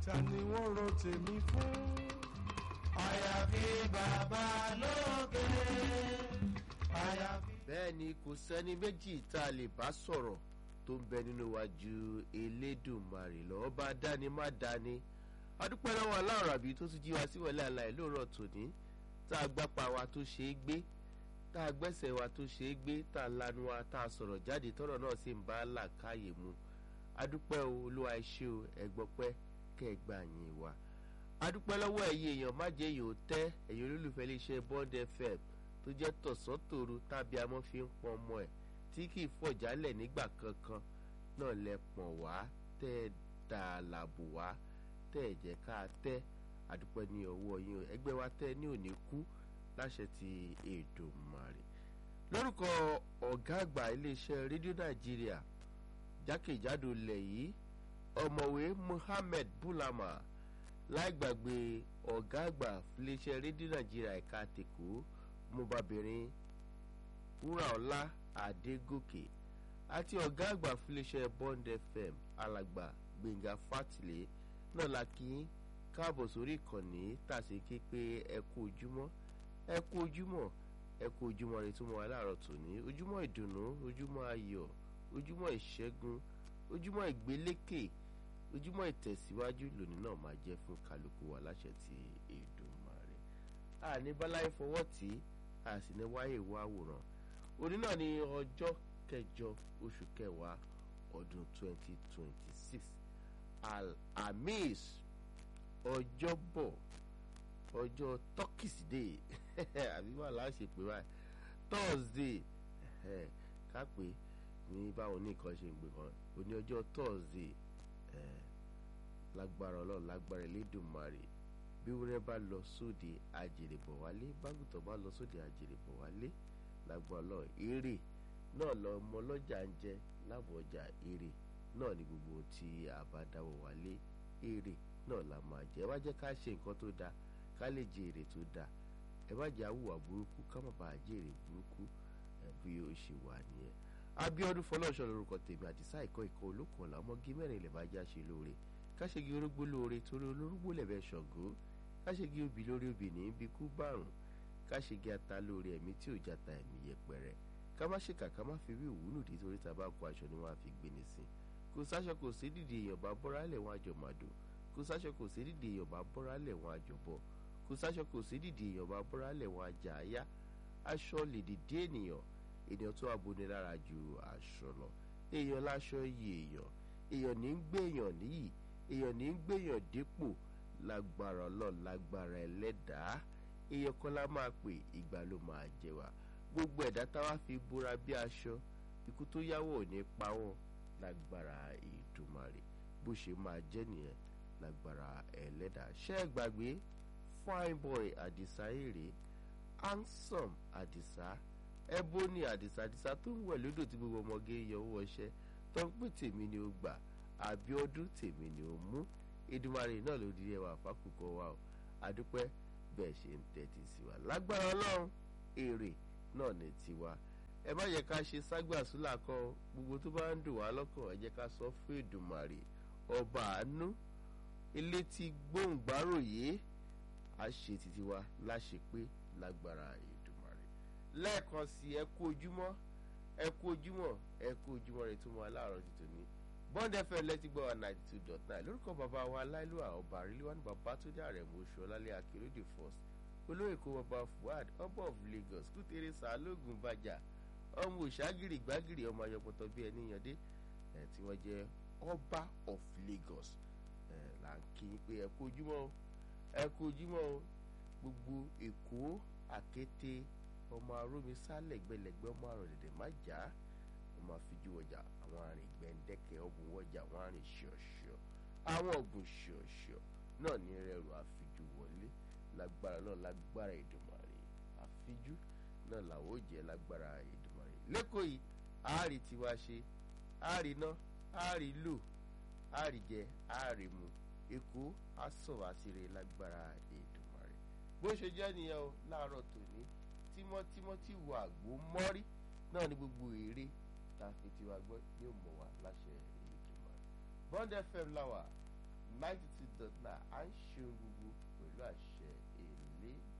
ta ni wọ́n ro tèmi fún. àyàfi bàbá lókè àyàfi. bẹ́ẹ̀ ni kò sẹ́ni méjì tá a lè bá sọ̀rọ̀ tó ń bẹ nínú wa ju elédùnmarè lọ ọba dání má dání adúpẹ́ lọ́wọ́ aláàrọ̀ àbí tó tún jí wa síwọ̀lẹ́ àlàyé lóòrọ̀ tòní tá a gbápa wa tó ṣe é gbé tá a gbẹ́sẹ̀ wa tó ṣe é gbé tá a lanu wa tá a sọ̀rọ̀ jáde tọ́rọ̀ náà sì ń bá làákàyè mu adúpẹ́ o olúwa ẹ ṣé o ẹgbọ́pẹ́ kẹgbà yín wa adúpẹ́ lọ́wọ́ ẹ̀yin èèyàn má jẹ́ èèyàn tẹ́ ẹ̀yin olólùfẹ́ iléeṣẹ́ bond fm tó jẹ́ tọ̀sán-tòru tàbí amọ́ fi ń pọn ọmọ ẹ̀ tí kì í fọ̀jálẹ̀ nígbà kankan náà lẹ pọ̀n wá tẹ́ ẹ dà láàbò wá tẹ́ ẹ jẹ́ ká tẹ́ adúpẹ́ ní ọwọ́ yín o ẹgbẹ́ wa tẹ́ ní òní kú láṣẹ ti Èdùmàrè lórúkọ ọ̀gá àgbà iléeṣẹ́ rédíò nàìjíríà jákèjádò ilẹ̀ yìí ọ̀mọ̀wé Muhammed Bulama láì gbàgbé ọ̀gá àgbà iléeṣẹ́ rédíò nàìjíríà ẹ̀ka tèkó mobabìnrin wúràọlá adégòkè àti ọ̀gá àgbà iléeṣẹ́ Bond FM alàgbà gbẹ̀ngà fátìlẹ̀ náà la kí yín káàbọ̀ sórí ìkànnì tàṣe ké pé ẹ kú ojúmọ́ ẹ kú ojúmọ́ ẹ kú ojúmọ́ rẹ tó mọ́ wa láàárọ̀ tòní ojúmọ́ ìdùnnú ojúmọ́ ayọ̀ ojúmọ́ ìṣẹ́gun ojúmọ́ ìgbélékè ojúmọ́ ìtẹ̀síwájú lónìí náà máa jẹ́ fún kálukú wa láṣẹ ti Èdùmàrè àní báláyé fọwọ́ tí a sì ní wáyé wá àwòrán òní náà ní ọjọ́ kẹjọ oṣù kẹwàá ọdún 2026 alhamis ọjọ́bọ̀ ọjọ́ tọ́kìsídẹ̀ẹ́ àbí wà láṣẹ pé báyìí thursday ká pé ní báwọn oníkan ṣe ń gbé kan òní ọjọ́ thursday lágbára ọlọ́run lágbára elédùnmarè bí wúrẹ́ bá lọ sóde àjèrè bọ̀ wálé bágùtàn bá lọ sóde àjèrè bọ̀ wálé lágbára ọlọ́run èrè náà lọ ọmọ ọlọ́jà ń jẹ láàbọ̀ ọjà èrè náà ni gbogbo ohun tí a bá dáwọ́ wálé èrè náà la máa jẹ ẹ wá jẹ́ ká ṣe nǹkan tó dáa ká lè jẹ èrè tó dáa ẹ má jẹ́ àwùwà burúkú ká má bàa jẹ èrè burúkú bí ó ṣe wà nìyẹn Abíọ́dún Fọlọ́runṣọ́ lórúkọ tèmi àti sáìkọ́ ìkọ́ olókùn ọ̀la ọmọge mẹ́rin ilẹ̀ bá já ṣe lóore káṣegi orógbó lóore torí olórúgbó lẹ̀bẹ̀ ṣọ̀gó káṣegi obì lórí obì ní bí kú bárùn káṣegi ata lóore ẹ̀mí tí ò jata ẹ̀mí yẹpẹrẹ ká má ṣèkà ká má fi wí òwúlù dé torí tá a bá kó aṣọ ni wọ́n á fi gbéni sí kò sáṣọ kò sí dìde èèyàn bá bọ́ra lẹ̀ wọ́n àjọ màdò kò sáṣọ kò sí dìde èèyàn bá bọ́ra lẹ̀ wọ́n àjọ bọ̀ kò sáṣọ kò sí dìde èèyàn bá bọ́ra lẹ̀ wọ́n àjà àyá aṣọ lè dìde ènìyàn ènìyàn tó aboni lára ju aṣọ lọ èèyàn láṣọ yìí èèyàn èèyàn ní ń gbèyàn níyì èèyàn ní ń gbèyàn dípò lágbára ọlọ́run lágbára ẹlẹ́dàá èèyàn kan lá máa pè ìgbà ló máa jẹ wá gbogbo ẹ̀dá táwa fi búra bí aṣọ ikú tó yáwó ò ní pa wọ́n lágbára Èdùmàrè bó ṣe máa jẹ́ nìyẹn lágbára ẹlẹ́dàá ṣé ẹ gbàgbé fine boy àdìsá èrè handsome àdìsá ẹbóni àdìsá àdìsá tó ń wẹ̀ lódò tí gbogbo ọmọge yọ owó ọṣẹ tó ń pè tèmi ni ó gbà àbíọ́dún tèmi ni ó mú Èdùmàrè náà ló di ẹwà fákòókò wa o àdúpẹ́ bẹ́ẹ̀ ṣe ń tẹ́tí sí wa lágbára ọlọ́run èrè náà ní tiwa ẹ má yẹ ká ṣe ságbàsúlà kan gbogbo tó bá ń dùn wá lọ́kàn ẹ jẹ́ ká sọ fún Èdùmàrè ọba àánú ilé tí gbóǹgbáròyé á ṣe títí wa láṣẹ pé lágbára Èdùmàrè lẹ́ẹ̀kan sí ẹ kú ojúmọ́ ẹ kú ojúmọ́ ẹ kú ojúmọ́ rẹ tó mọ aláàárọ̀ ti tòní Bond FM lẹ́tí gbọ́ wa ninety two dot nine lórúkọ bàbá wa aláìlúwà ọba àríléwájú bàbá tó dé àrẹ̀mú oṣù ọlálẹ́ akérèdè first olóyè kó bàbá Fuad ọba of Lagos kútere sàlógún bàjá ọmọ òṣàgìrì gbàgìrì ọmọ ayọpọtọ bíi ẹni yànde ẹ tí wọ́n jẹ́ ọba of Lagos ẹ là ń kí pé ẹ kú ojúmọ́ ẹ kú ojúmọ́ gbogbo Èkó àkété ọmọ arómi sálẹ̀gbẹ̀lẹ̀gbẹ̀ ọmọ àròdẹ̀dẹ̀ má jà ọmọ àfijú ọjà àwọn àrìn gbẹ̀ǹdẹ̀kẹ̀ ọ̀bùn wọjà àwọn àrìn ṣọ̀ṣọ̀ àwọn ọ̀bùn ṣọ̀ṣọ̀ náà ní rẹrù àfijú wọlé lágbára náà lágbára Èdùmàrè àfijú náà làwọn ò jẹ́ lágbára Èdùmàrè lẹ́kọ̀ọ́ yìí àárí tiwa ṣe àárí ná àárí lò àárí jẹ àárí mu Èkó àsọ̀ àṣírí lágbára Èdùmàrè bó ṣe jẹ́ nìyẹn o láàárọ̀ tòní tímọ́tímọ́ tí wọ àgbo mọ́rí náà ní gbogbo èrè tá a fi tiwa gbọ́ yóò mọ̀ wá láṣẹ Èdùmàrè Bond FM láwà ninety two dot nine à ń ṣe ohun gbogbo pẹ̀lú àṣẹ èlé